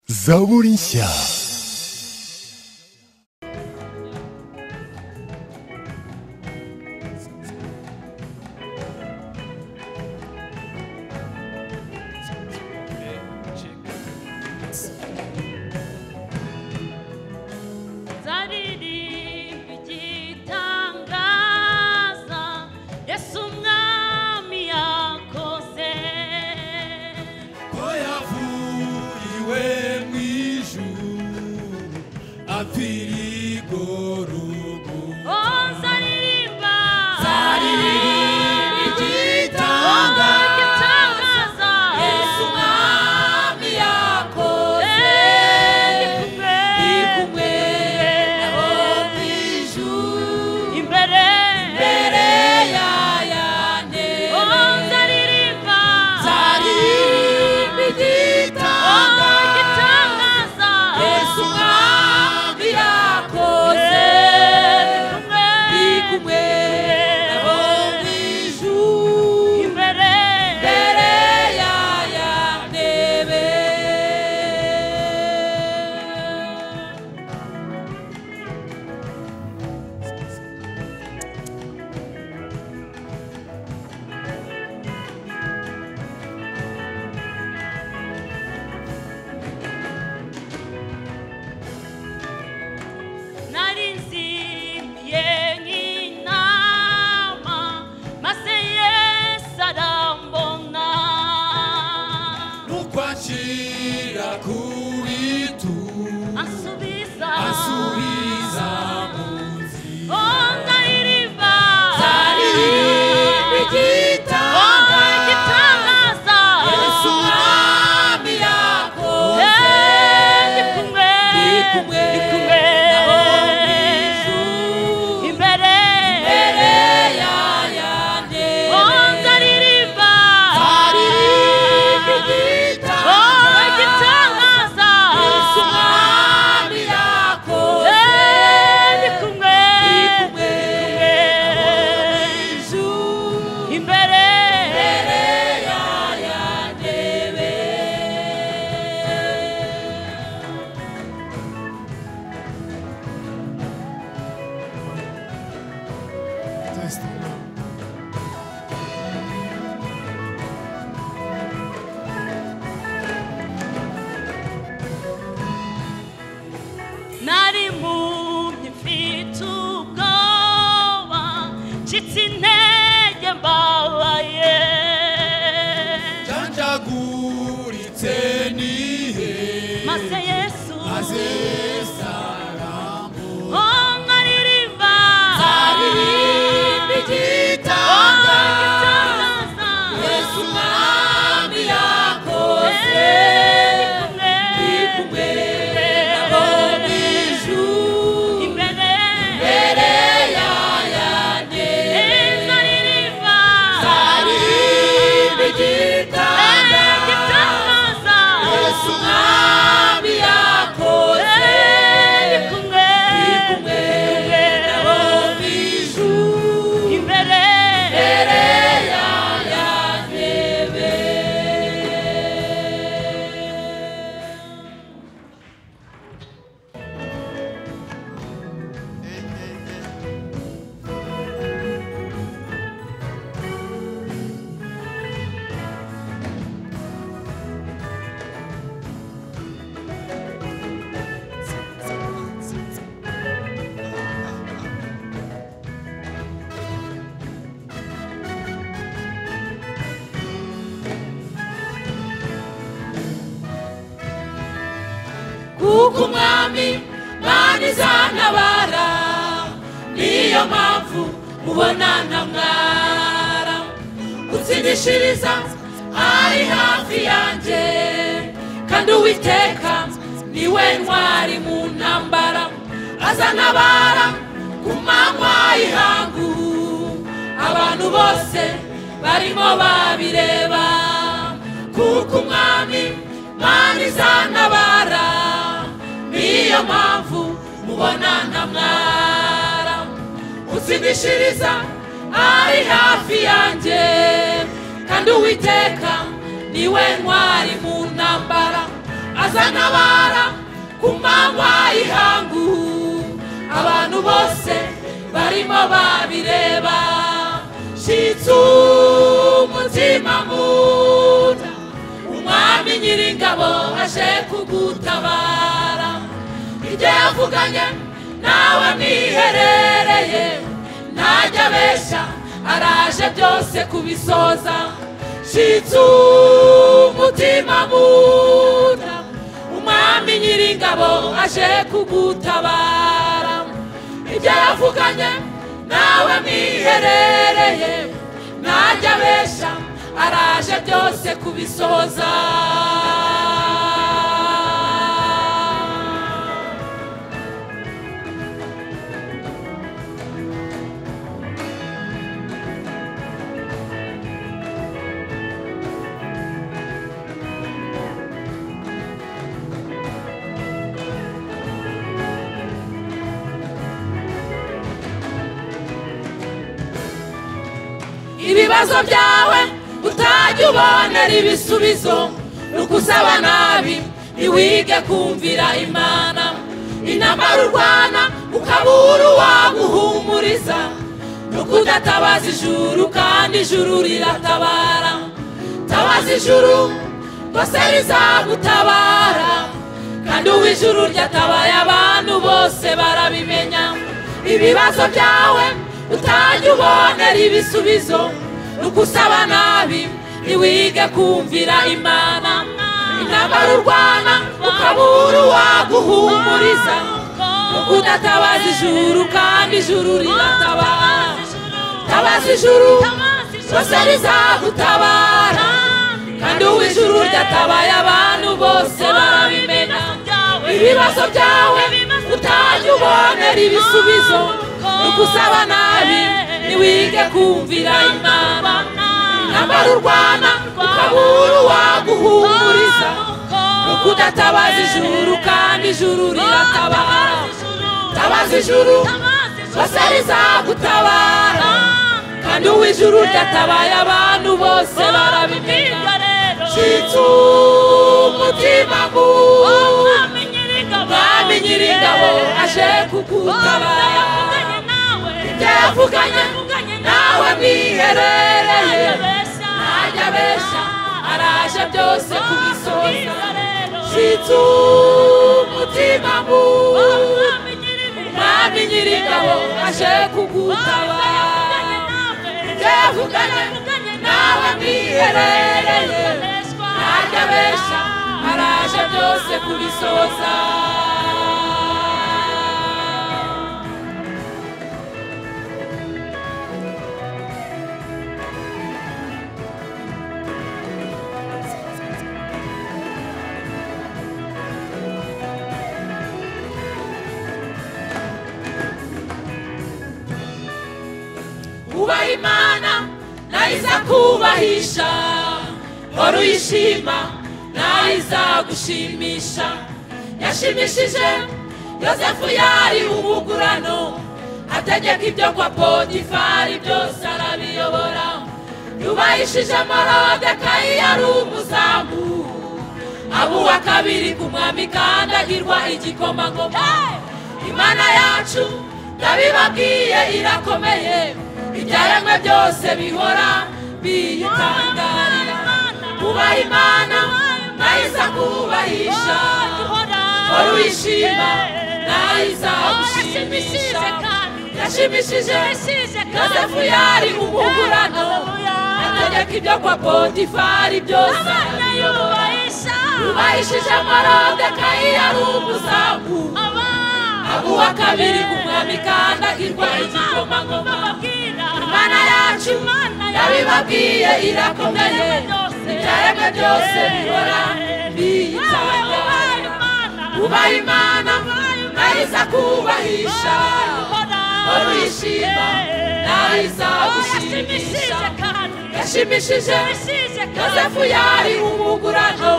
Zaborinsia. zaririmba igitangaza yesu umwami yakoze ko yavuye mu ijuru apfira igororwa o zaririmba Zaririmba igitangaza, igitangaza yesu umwami yakoze gikumwe iri kumwe aho mu ijuru imbere imbere ya yantebe o zaririmba zaririmba o igitangaza igitangaza yesu umwami yakoze gikumwe iri kumwe aho mu ijuru imbere mbere ya yantebe narinzimye nk'intama maze yesu arambona nukwakira kuri tu ansubiza asubiza mu nzira o ndaririmba Zaririmba igitangaza. O, igitangaza yesu umwami yakoze Eh, ndi kumwe ndi kumwe Ndi kumwe naho mu ijuru imbere imbere ya yantebe o ndaririmba zaririmba o igitangaza igitangaza yesu umwami yakoze Eh, ndi kumwe ndi kumwe naho mu Ndi kumwe. ijuru imbere nari impumyi mfite ubwoba ncitse intege mbabaye Janjaguritse nihe maze yesu maze sarambo o nkaririmba Aririmba igitanga Yesu umwami yakoze Ndi kumwe naho mu ijuru Imbere ya yantebe Aririmba igitanga Yesu umwami yakoze Ndi kumwe naho mu ijuru imbere ya yantebe kuko umwami mani izantabara niyo mpamvu mubona nta mwara gutsindishiriza ari hafi yanjye kandi uwiteka niwe ntwari mu ntambara azanabara ku manywa y'ihangu abantu bose barimo babireba kuko umwami mani izantabara niyo mpamvu mubona nta mwara utsindishiriza ari hafi yanjye kandi uwiteka niwe ntwari mu ntambara azantabara ku manywa y'ihangu abantu bose barimo babireba shitsu umutima muda umwami nyiringabo aje kugutabara ibyo yavuganye nawe mwiherereye ntajya abeshya araje byose kubisoza shitsu umutima muda umwami nyiringabo aje kugutabara ibyo yavuganye nawe mwiherereye ntajya abeshya araje byose kubisoza ibibazo byawe utajya ubonera ibisubizo ni ugusaba nabi ntiwige kumvira imana intambara urwana ukabura uwaguhumuriza ni ukudatabaza ijuru kandi ijuru riratabara tabaza ijuru rwose rizagutabara kandi uw'ijuru ryatabaye abantu bose barabimenya ibibazo byawe utajya ubonera ibisubizo ni ugusaba nabi ntiwige kumvira imana intambara urwana ukabura uwaguhumuriza ni ukudatabaza ijuru kandi ijuru riratabara tabaza ijuru rwose rizagutabara kandi uw'ijuru ryatabaye abantu bose barabimena ibibazo byawe utajya ubonera ibisubizo ugusaba nabi ntiwige kumvira imana intambara urwana ukabura uwaguhumuriza kuko udatabaza ijuru kandi ijuru riratabara tabaza ijuru bose rizagutabara kandi uw'ijuru ryatabaye abantu bose barabimenya shitsu umutima mubi umwami nyiringabo aje kugutabara byavuganye nawe mwiherereye ntajya abeshya araje byose kubisoza shitsu umutima mubi umwami nyiringabo aje kugutabara byavuganye nawe mwiherereye ntajya abeshya araje byose kubisoza ubaha imana nayo izakubahisha wari uyishima nayo izagushimisha yashimishije yosefu yari umugurano ategeka ibyo kwa potifari byose arabiyobora yubahishije morodekayi yari umuzamu aba uwa kabiri ku mwami kandi agirwa igikomangoma imana yacu ndabibabwiye irakomeye ibyaremwe byose bihora biyitangarira kubaha imana nayo iza kubahisha wari wishima nayo izagushimisha yashimishije yosefu yari umugurano ategeka ibyo kwa potifari byose arabiyoboye yubahishije morodekayi yari umuzamu abuwa kabiri ku mwami kandi agirwa igikomangoma imana yacu yabibabwiye irakomeye ibyaremwe byose bihora biyitangaza ubaha imana nayo iza kubahisha wari wishima nayo izagushimisha yashimishije yosefu yari umugurano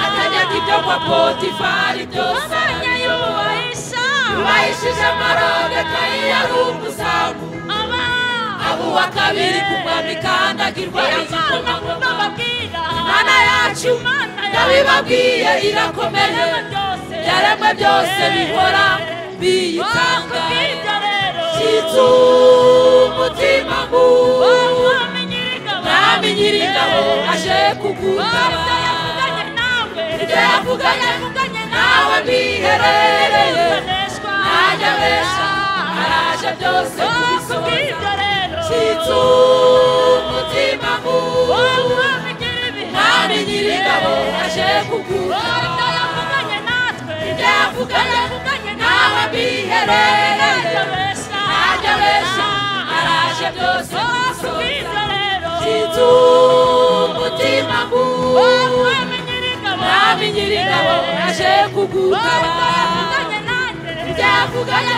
ategeka ibyo kwa potifari byose arabiyoboye yubahishije amarodekayi yari umuzamu abo uwa kabiri ku mwami kandi agirwa igikomangoma imana yacu nawe babwiye irakomeye byaremwe byose bihora biyitanga cyitsu umutima nk'uwo mwami nyir'ingabo aje kugutaba ibyo yavuganye nawe mwiherereye ntajya abesha araje byose kubisohoza cyitsu umutima nk'uwo mwami nyir'ingabo aje kugutaba ibyo yavuganye nawe mwiherereye ntajya abesha araje byose kubisohoza Titu mutima nk'uwo mwami nyir'ingabo aje kugutaba byavuganye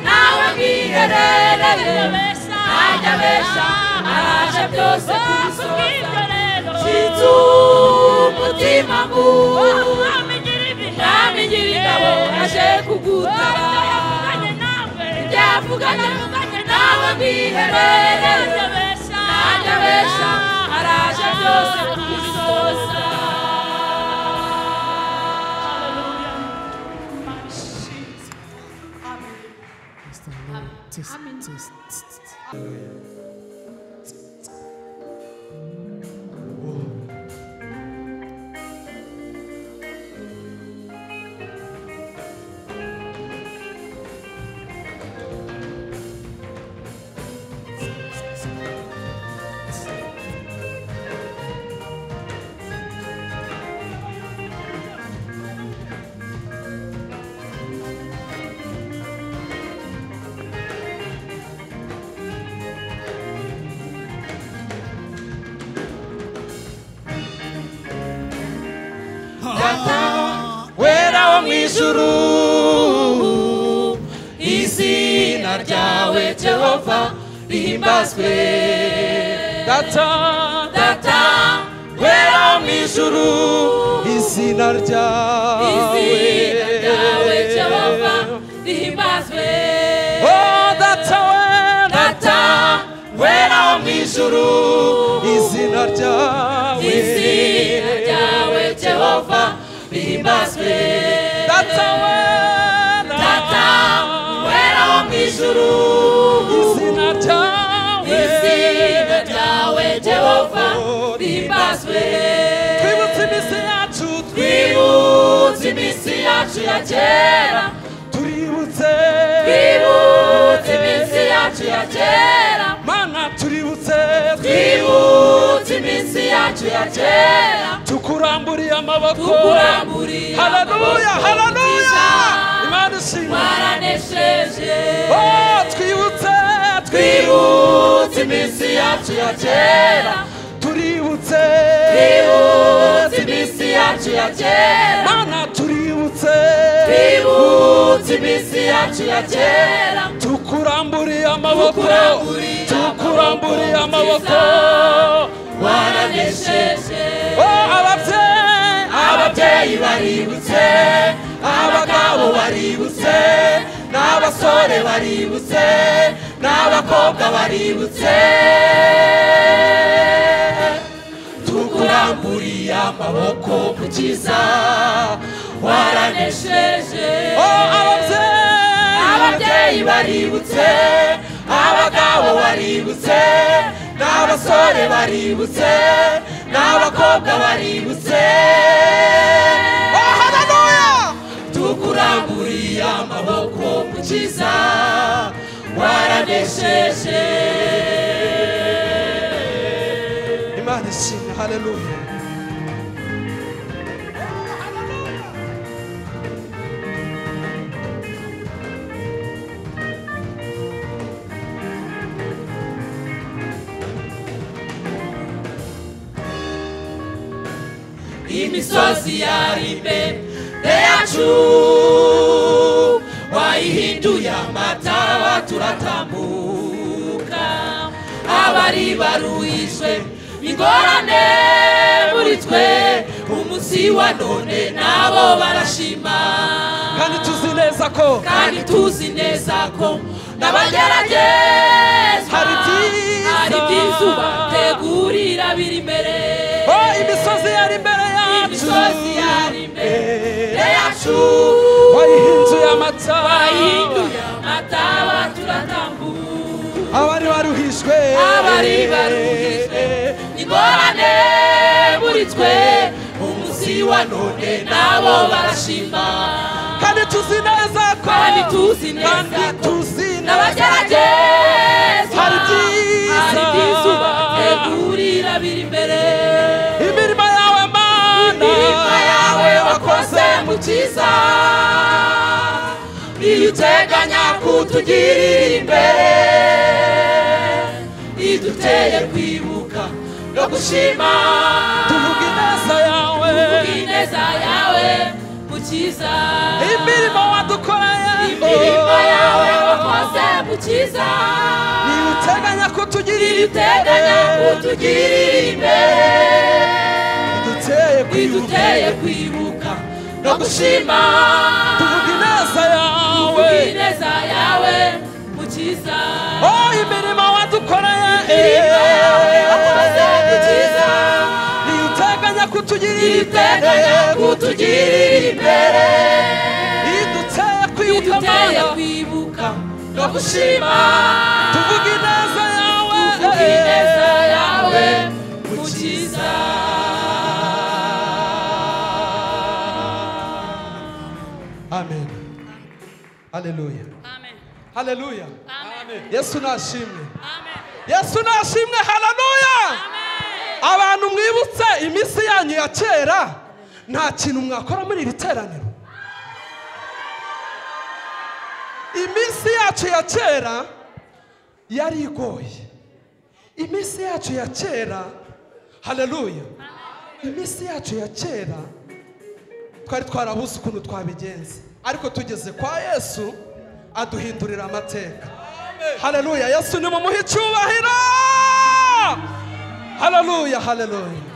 nawe mwiherereye ntajya abesha araje byose kubisoza Titu mutima nk'uwo mwami nyir'ingabo aje kugutaba byavuganye nawe mwiherereye ntajya abesha araje byose kubisoza wera wo mu ijuru izina ryawe jehova rihimbazwe data data wera wo mu ijuru izina ryawe izina ryawe jehova rihimbazwe Oh, data we data wera wo mu ijuru izina ryawe izina ryawe jehova rihimbazwe data we data wera wo mu ijuru izina ryawe izina ryawe jehova rihimbazwe twibutse iminsi yacu twibutse iminsi yacu ya kera tuributse twibutse iminsi yacu ya kera mana tuributse twibutse iminsi yacu ya kera tukuramburiye amaboko tukuramburiye haleluya amaboko, haleluya Umukiza. imana ishimwe twaranesheje Oh, twibutse twibutse iminsi yacu ya kera tuributse twibutse iminsi yacu ya kera mana tuributse twibutse iminsi yacu ya kera tukuramburiye amaboko Tukuramburiye tukuramburiye amaboko, amaboko waranesheje Oh, ababyeyi ababyeyi baributse abagabo baributse n'abasore baributse n'abakobwa baributse tukuramburiye amaboko mukiza waranesheje Oh, ababyeyi ababyeyi baributse abagabo baributse n'abasore baributse n'abakobwa baributse Oh, haleluya tukuramburiye amaboko mukiza waranesheje imana ishimwe haleluya imisozi yari imbere yacu wayihinduye amataba turatambuka abari baruhijwe ingorane muri twe umunsi wa none nabo barashima kandi tuzi neza ko kandi tuzi neza ko n'abageragezwa Hari ibyiza. hari ibyiza ubategurira biri imbere Oh, imisozi yari imbere yacu imisozi amata bahinduye amataba turatambura abari baruhijwe Abari baruhijwe. ingorane muri twe umunsi wa none nabo barashima kandi tuzi neza ko kandi tuzi neza kandi ko tuzi n'abageragezwa Hari ibyiza. hari ibyiza ubategurira biri imbere imirimo yawe mana imirimo yawe wakoze mu cyiza iyo uteganya kutugirira imbere iduteye kwibuka no gushima tuvuga ineza yawe ineza yawe mu cyiza imirimo wadukoreye imirimo yawe wakoze mu cyiza niba uteganya kutugirira iteganya kutugirira imbere iduteye kwibuka iduteye kwibuka no gushima tuvuga ineza yawe ineza yawe mukiza oh imirimo wadukoreye Imirimo yawe wakoze mukiza. niba uteganya kutugirira iteganya kutugirira imbere iduteye kwibuka iduteye mana kwibuka no gushima tuvuga ineza yawe ineza yawe mukiza amen haleluya Amen. haleluya Amen. yesu nashimwe Amen. yesu nashimwe haleluya abantu mwibutse iminsi yanyu ya kera nta kintu mwakora muri iri teraniro iminsi yacu ya kera yari igoye iminsi yacu ya kera haleluya iminsi yacu ya kera twari twarabuze ukuntu twabigenza ariko tugeze kwa yesu aduhindurira amateka haleluya yesu ni mumuhe icyubahiro haleluya haleluya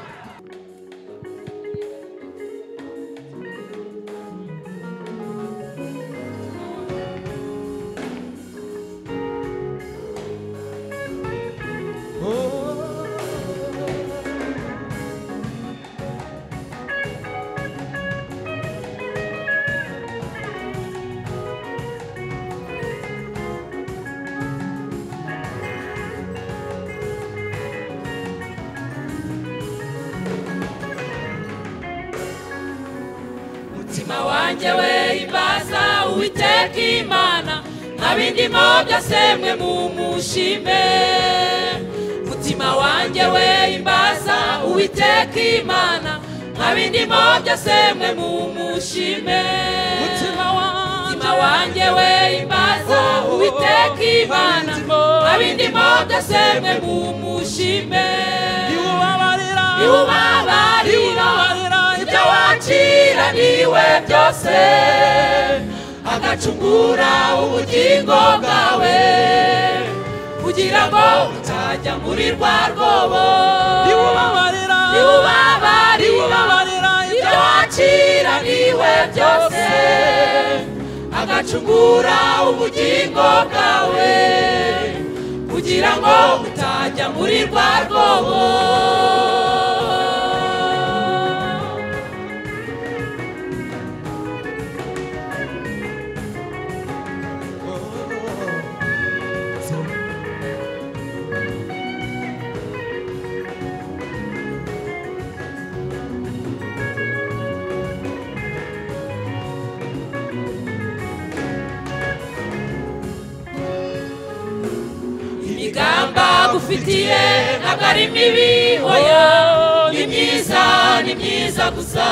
mutima wanjye we imbaza uwiteka imana nka bindimo byose mwe mumushime mutima wanjye we imbaza uwiteka imana nka bindimo byose mwe mumushime Mutima mutima wanjye we imbaza uwiteka imana nka bindimo byose mwe mumushime iwubabarira iwubabarira ibyo waciraniwe byose agacungura ubugingo bwawe kugira ngo utajya muri rwa rwobo iwubabarira iwubabarira iwubabarira ibyo waciraniwe byose agacungura ubugingo bwawe kugira ngo utajya muri rwa rwobo imigamba gufitiye ntabwo ari mibi hoya ni myiza ni myiza gusa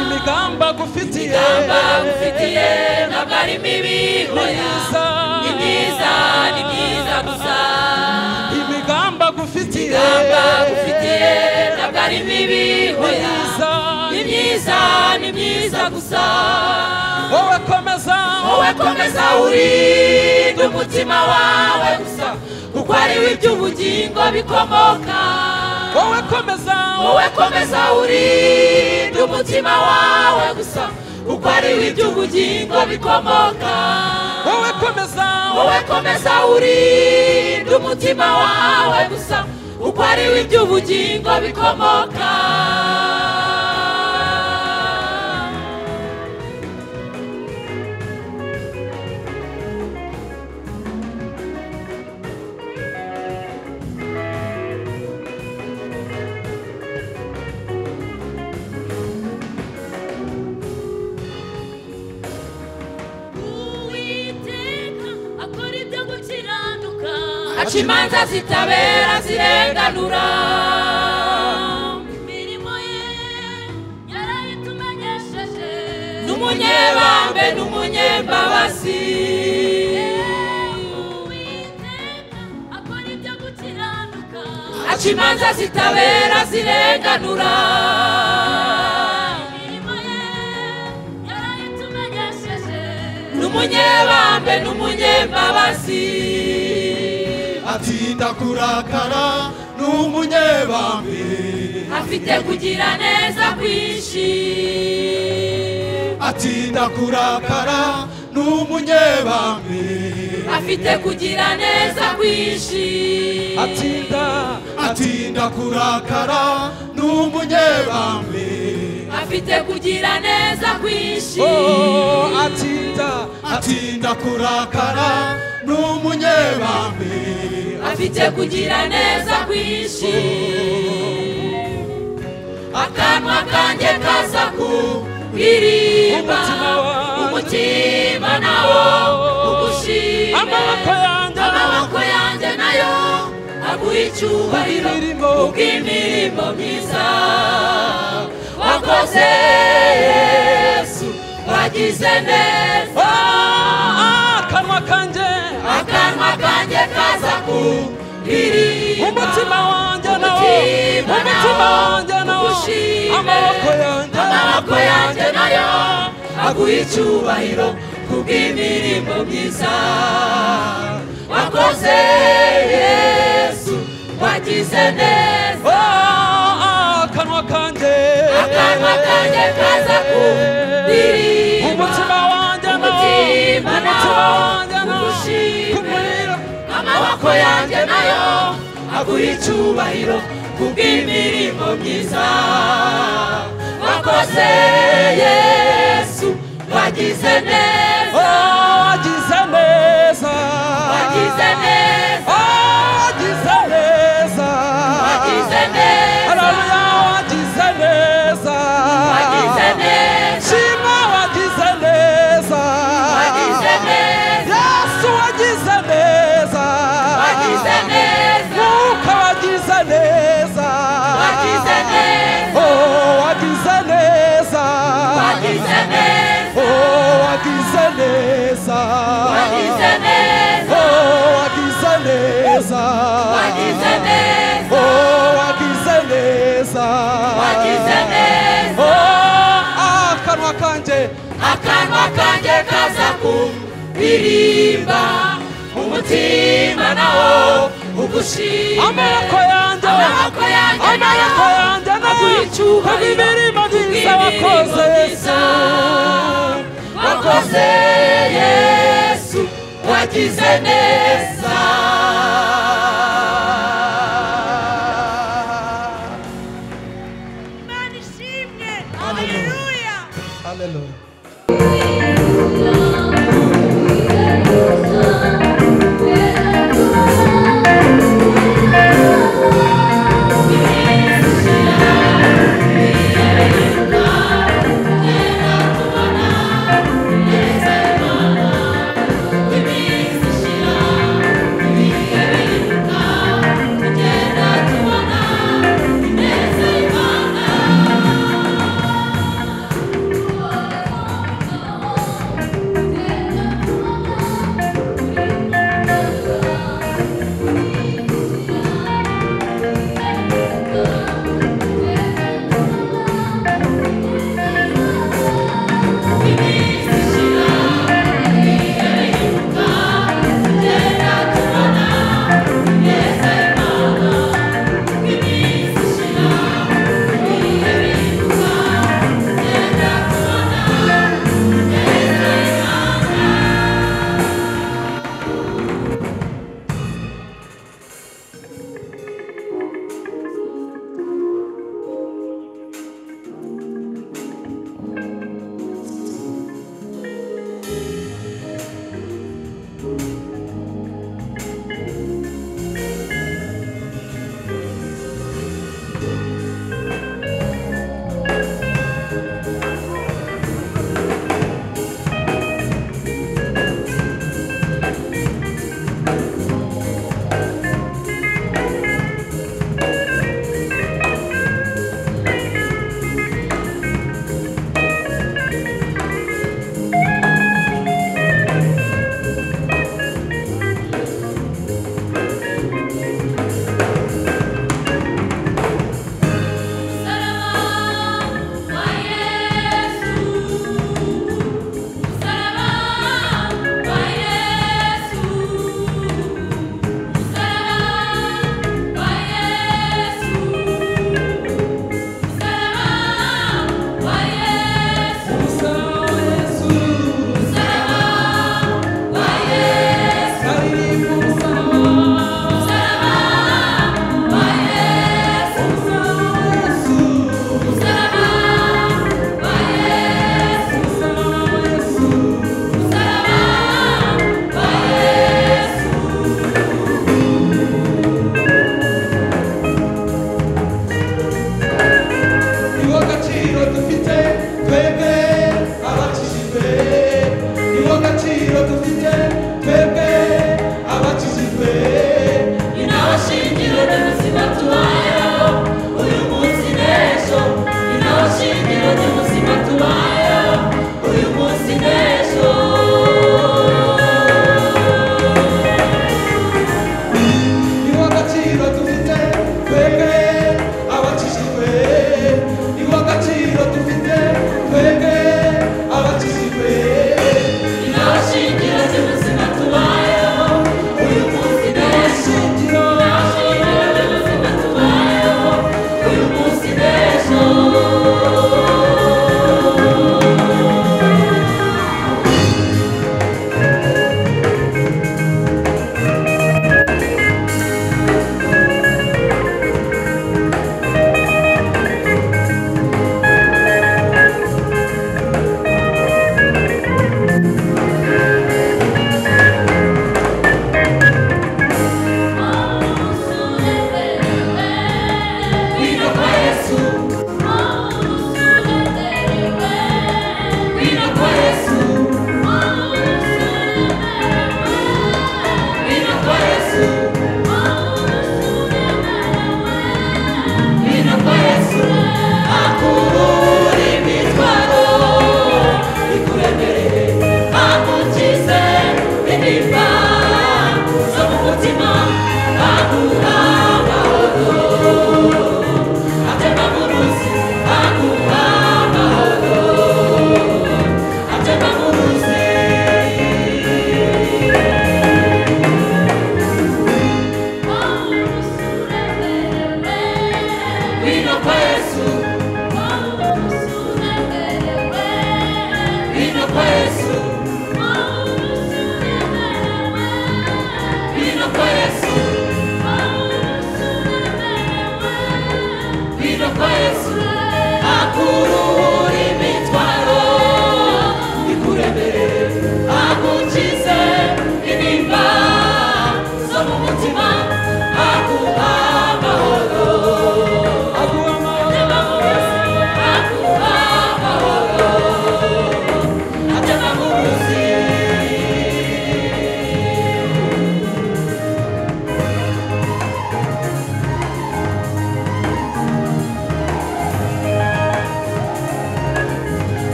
imigamba gufitiye imigamba gufitiye ntabwo ari mibi hoya myiza ni myiza ni myiza gusa imigamba gufitiye Gamba ufitiye ntabwo ari mibi hoya ni myiza ni myiza gusa wowe komeza wowe komeza urinde umutima wawe gusa kuko ariwe iby'ubugingo bikomoka wowe komeza wowe komeza urinde umutima wawe gusa kuko ariwe iby'ubugingo bikomoka wowe komeza wowe komeza urinde umutima wawe gusa uko ari we iby'ubugingo bikomoka gukiranuka aca imanza zitabera zirenganura imirimo ye yarayitumenyesheje n'umunyebambe n'umunyembabazi Uwiteka akora ibyo gukiranuka aca imanza zitabera zirenganura imirimo ye yarayitumenyesheje n'umunyebambe n'umunyembabazi atinda kurakara n'umunyebambe afite kugira neza kwinshi atinda kurakara n'umunyebambe afite kugira neza kwinshi atinda atinda kurakara n'umunyebambe afite kugira neza kwinshi oh atinda atinda kurakara n'umunyebambe afite kugira neza kwinshi akanwa kanjye kaza kuririmba Umutima wanjye. umutima nawo ugushima amaboko yanjye amaboko yanjye nayo aguha icyubahiro Ubw'imirimo. ubw'imirimo myiza wakoze yesu wagize neza Ah, akanwa kanjye akanwa kanjye kaza kuririmba umutima wanjye nawo umutima umutima nawo wanjye nawo ugushime amaboko yanjye amaboko yanjye nayo aguha icyubahiro kubw'imirimo myiza wakoze yesu wagize neza Ah, akanwa kanjye akanwa kanjye kaza kuririmba umutima wanjye nawo umutima umutima nawo wanjye nawo ugushime kumurira amaboko yanjye nayo aguha icyubahiro kubw'imirimo myiza wakoze yesu wagize neza Oh, wagize neza wagize neza Oh, wagize neza wagize neza Haleluya, wagize neza wagize neza shima wagize neza wagize neza yesu wagize neza wagize neza mwuka wagize neza wagize neza oh wagize neza wagize neza oh wagize neza wagize neza oh wagize neza wagize neza oh wagize neza wagize neza oh ah, kanwa kanje akanwa kanjye kaza kuririmba umutima nawo ugushima amaboko yanjye amaboko yanjye amaboko yanjye nayo kubw'imirimo myiza wakoze myiza wakoze yesu wagize neza imana ishimwe haleluya Hallelujah. iminsi ishira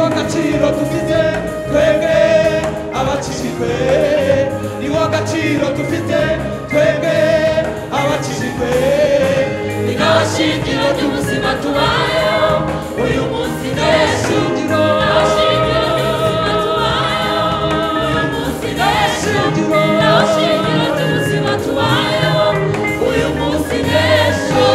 agaciro dufite twebwe abakijijwe ni wo agaciro dufite twebwe abakijijwe ni nawe shingiro ry'ubuzima tubayeho uyu munsi nawe shingiro nawe shingiro ry'ubuzima tubayeho uyu munsi nawe shingiro nawe shingiro ry'ubuzima tubayeho uyu munsi n'ejo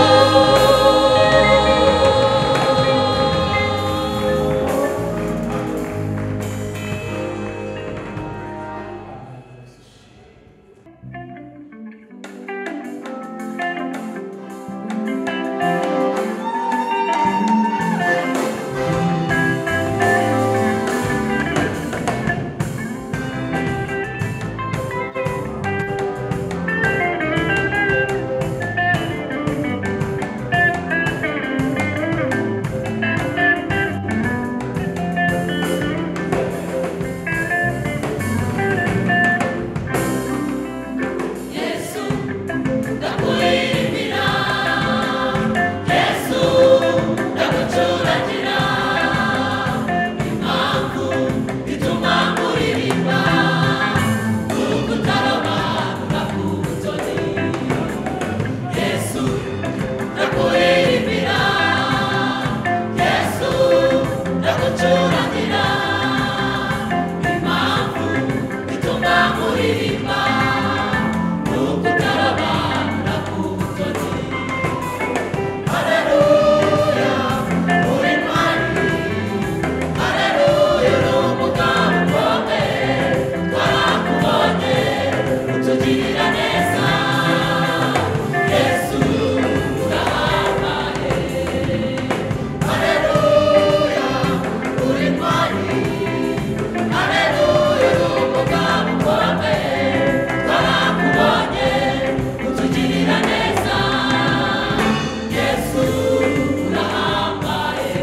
yesu ndakuririmbira yesu ndagucuragira impamvu ituma nkuririmba n'ukutarama ugakubutoni yesu ndakuririmbira yesu ndagucuragira impamvu ituma nkuririmba Tugirira neza Yesu urahambaye Haleluya uri mwari Haleluya uri umugabo ukomeye twarakubonye utugirira neza Yesu urahambaye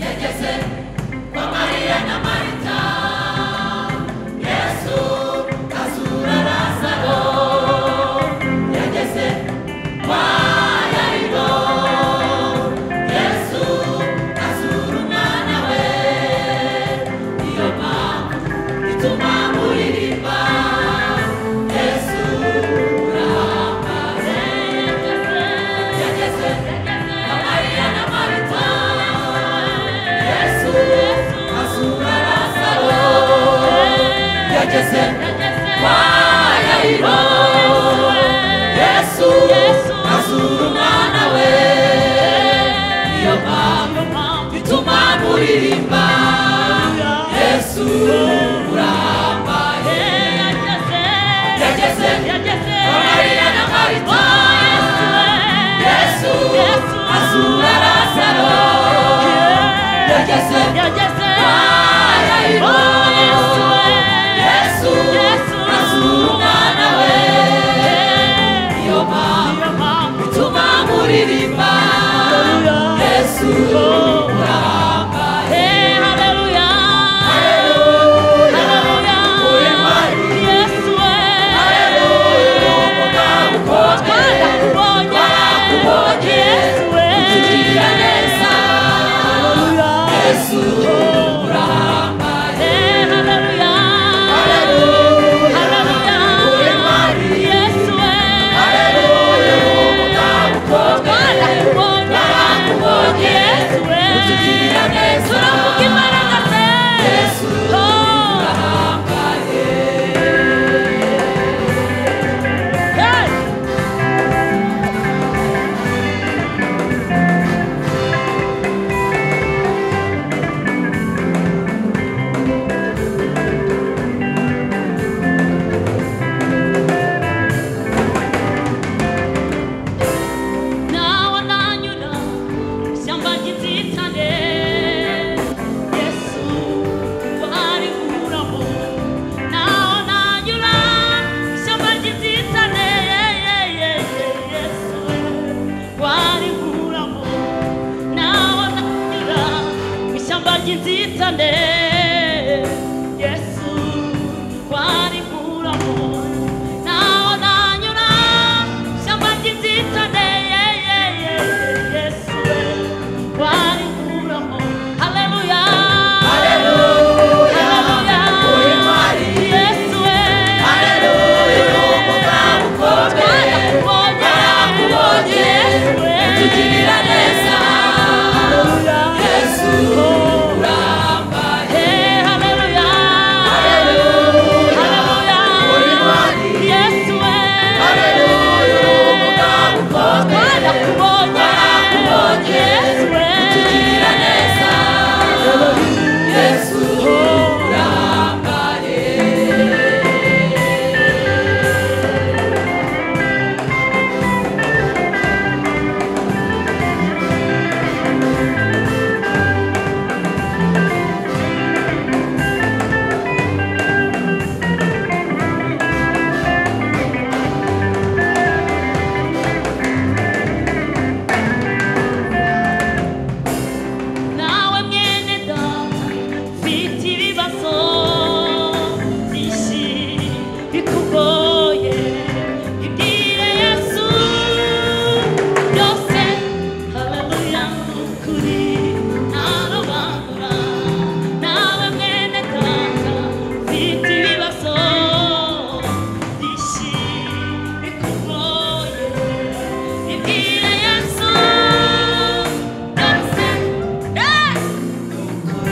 yageze kwa mariya na marita yesu azura razaro yageze kwa yaribo yesu azura umwana we niyo mpamvu ituma muririmba yesu urahambaye yageze kwa mariya na marita Yesu azura Lazaro yageze kwa Yairo Yesu azura umwana we niyo mpamvu bituma muririmba Yesu urambaye yageze kwa Mariya na Marita Yesu azura Lazaro yageze Yesu azura umwana we niyo mpamvu bituma muririmba Yesu urambaye Haleluya cyane yesu warikuramo naho nanyura shyamba ry'inzitane ye, ye, ye, ye, yesu we warikuramo haleluya haleluya yesu we twarakubonye yesu we Tugirira neza. haleluya yesu Hey, hallelujah. Hallelujah. Yes, we. Twarakubonye. Yes, we. nawe mwene data mfite ibibazo byinshi bikugoye ibwire yesu byose haleluya nukuri ntarobanura nawe mwene data mfite ibibazo byinshi bikugoye ibwire yesu byose Yes!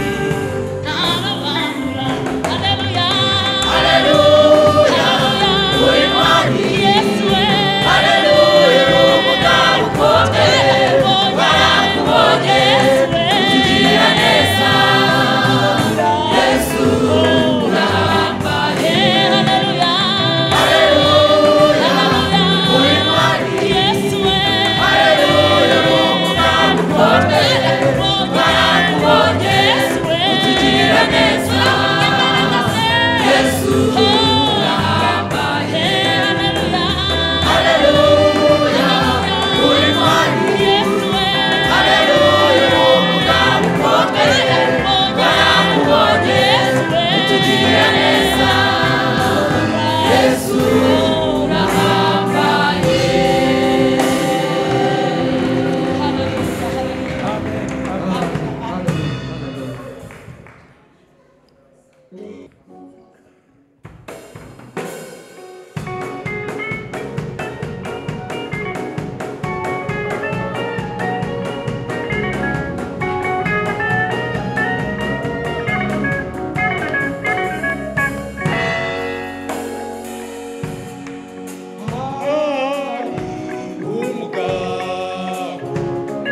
umugabo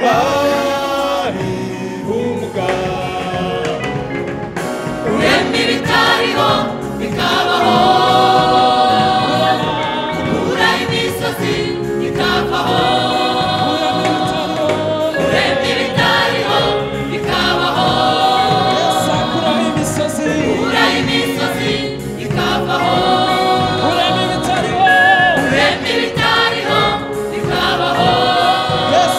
hari umugabo uremye ibitariho bikabaho ukura imisozi ikavaho uremye ibitariho bikabaho sakuraho imisozi ukura imisozi ikavaho urema ibitariho uremye ibitariho bikabaho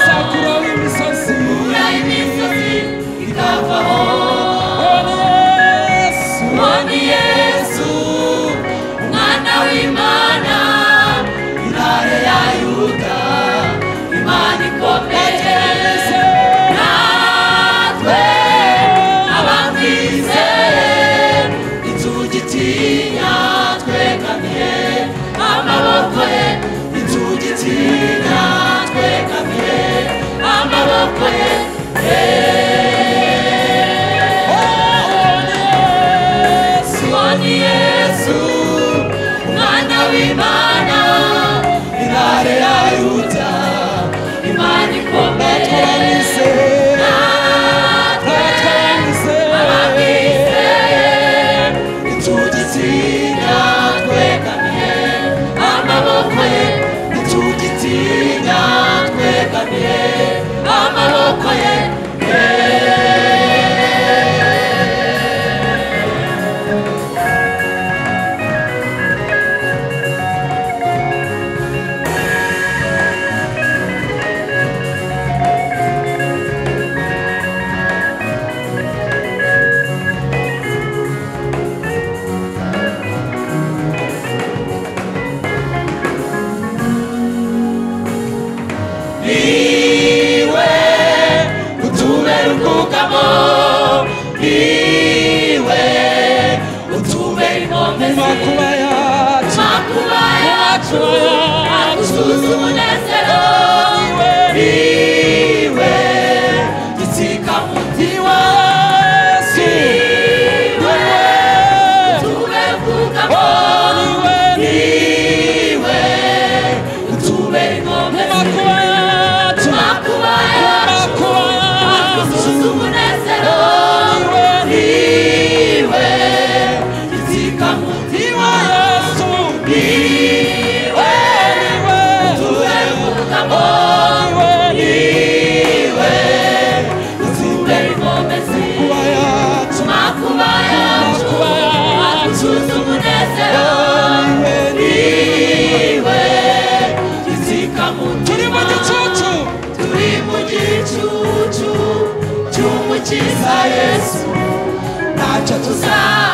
sakuraho imisozi ukura imisozi ikavaho yesu mwami yesu umwana w'imana intare ya yuda imana ikomeye natwe abamwizeye inzugitinya twegamye amaboko ye ubushoboya agusubiza umunezero niwe gitsika muti wese niwe utube kugamo niwe utube inkombe makuba yacu makuba yacu agusubiza umunezero niwe gitsika muti wese niwe utube kugamo niwe utube inkombe ziwe makuba yacu agusubiza umunezero niwe gitsika muti turi mu gicucu turi mu gicucu cy'umukiza yesu ntacyo tuzaba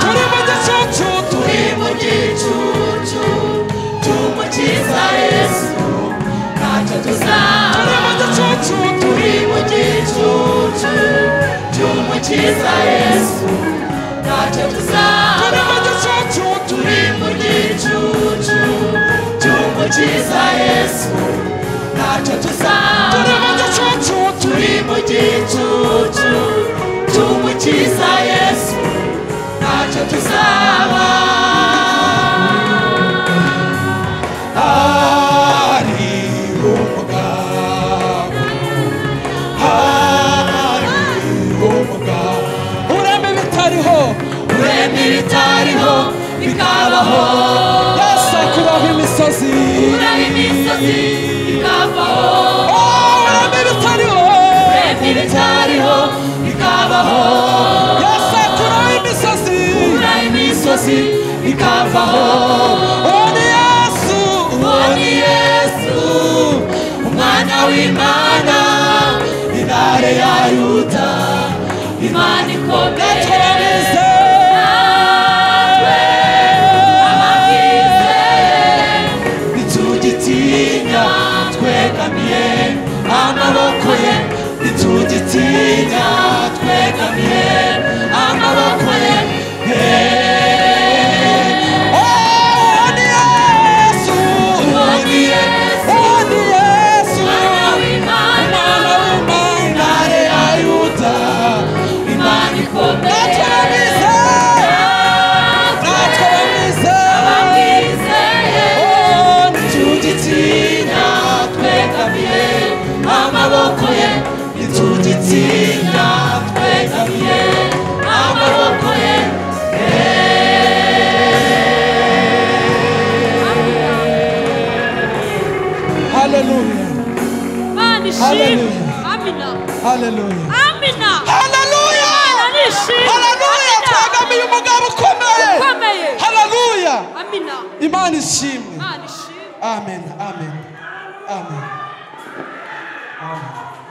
turi mu gicucu turi turi mu gicucu cy'umukiza yesu ntacyo turi mu tuzaba gicucu turi turi mu gicucu cy'umukiza yesu ntacyo turi tuzaba mu gicucu turi turi mu gicucu cy'umukiza yesu ntacyo tuzaba turi mu gicucu turi turi mu gicucu cy'umukiza yesu ntacyo tuzaba hari umugabo hari umugabo ureme bitariho urema ibitariho bikabaho yesu akuraho imisozi uraho imisozi bikavaho Oh, ureme bitariho urema ibitariho bikabaho yesu akuraho imisozi uraho imisozi bikavaho uwo ni yesu uwo ni yesu umwana w'imana intare ya yuda imana ikomeye turabizi natwe ababwize ntitugitinya twegamiye amaboko ye ntitugitinya twegamiye amaboko ye Oh, uwo ni yesu uwo ni yesu uwo ni yesu mwana w'imana umwana w'imana intare ya yuda imana ikomeye turabizi natwe turabizi ababwizeye Oh, ntitugitinya twegamiye amaboko ye ntitugitinya twegamiye amaboko ye hallelujah Imana ishimwe amina hallelujah amina hallelujah Imana ishimwe hallelujah twagamiye umugabo ukomeye ukomeye hallelujah amina imana ishimwe Imana ishimwe amen amen amen amen